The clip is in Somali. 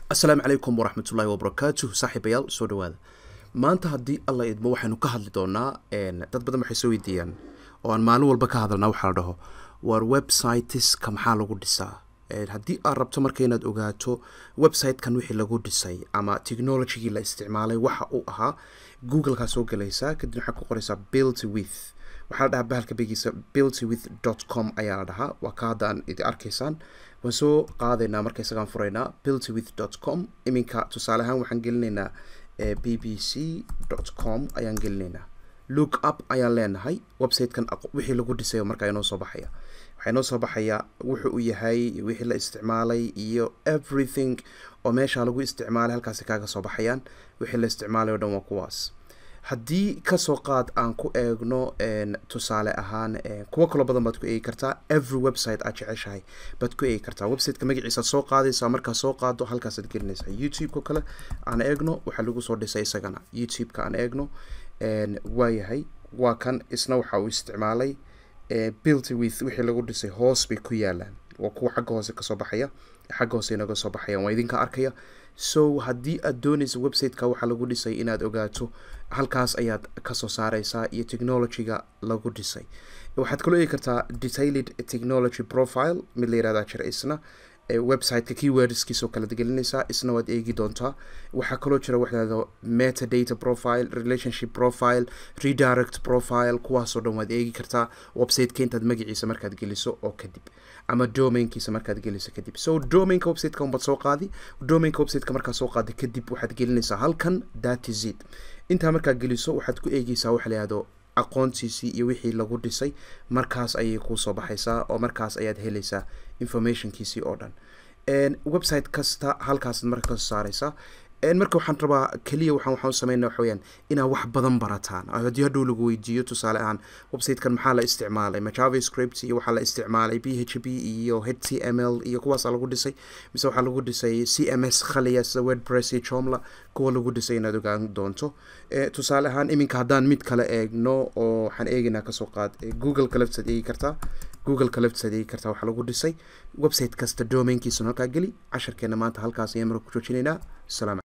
asalaamu calaykum waraxmatullaahi wabarakaatuh saaxiibayaal soo dhawaada maanta haddii alla idmo waxaynu ka hadli doonaa dad badan waxay soo weydiiyaan oo aan maalin walba ka hadalnaa waxaa la dhaho war websiteska maxaa lagu dhisaa haddii aad rabto marka inaad ogaato websitekan wixii lagu dhisay ama technologigii la isticmaalay waxa uu ahaa google-kaa soo galaysaa kadib waxaad ku qoraysaa built with waxaa la dhahaa bahalka begiisa built with dot com ayaa la dhahaa waa ka hadda aan idi arkaysaan waan soo qaadaynaa marka isagaan furaynaa built with dot com iminka tusaale ahaan waxaan gelinaynaa b b c dot com ayaan gelinaynaa look up ayaan leenahay websitekan wixii lagu dhisayo markaa inoo soo baxaya waxaa inoo soo baxaya wuxuu u yahay wixii la isticmaalay iyo everything oo meesha lagu isticmaalay halkaasi kaaga soo baxayaan wixii la isticmaalay o dhan waa kuwaas haddii kasoo qaad aan ku eegno tusaale ahaan kuwo kaloo badan baad ku eegi kartaa every website aad jeceshahay baad ku eegi kartaa websiteka magaciisaad soo qaadaysaa markaa soo qaado halkaasaad gelinaysaa youtube-ka kale aan eegno waxaa lagu soo dhisay isagana youtube-ka aan eegno waayahay waa kan isna waxa uu isticmaalay built with wixii lagu dhisay hoos bay ku yaalaan waa kuwa xagga hoose kasoo baxaya xagga hoose inaga soo baxayaan waa idinka arkaya so haddii aad doonaysa websiteka waxaa lagu dhisay inaad ogaato halkaas ayaad kasoo saareysaa iyo technologyga lagu dhisay waxaad kaloo eegi kartaa detailed technology profile mid la yirahdaa jira isna websiteka keywordskiisoo kala gelinaysaa isna waad eegi doontaa waxaa kaloo jira waxaado metadata profile relationship profile redirect profile kuwaasoo dhan waad eegi kartaa websiteka intaad magaciisa markaad geliso oo kadib ama domainkiisa markaad geliso kadib so domainka websiteka unbaad soo qaadi domainka websiteka markaad soo qaadi kadib waxaad gelinaysaa halkan datizid intaa markaad geliso waxaad ku eegeysaa waxa la yihahdo aqoontiisii iyo wixii lagu dhisay markaas ayay kuusoo baxaysaa oo markaas ayaad helaysaa informationkiisii oo dhan website kasta halkaasaad marka kasoo saareysaa marka waxaan rabaa keliya waxaan waxaan sameynaa waxa weyaan inaad wax badan barataan haddii hadhow lagu weydiiyo tusaale ahaan websitekan maxaa la isticmaalay ma javascript iyo waxaa la isticmaalay b h b iyo h t m l iyo kuwaasaa lagu dhisay mise waxaa lagu dhisay c m s khaliya sida wordpress iyo jomla kuwa lagu dhisay inaad ogaan doonto tusaale ahaan iminka haddaan mid kale eegno oo waxaan eegaynaa kasoo qaad google-ka laftisaad eegi kartaa google-ka laftisaad eegi kartaa waxaa lagu dhisay website kasta domainkiisuna halkaa geli casharkeena maanta halkaas ayaan marka ku joojinaynaa salaam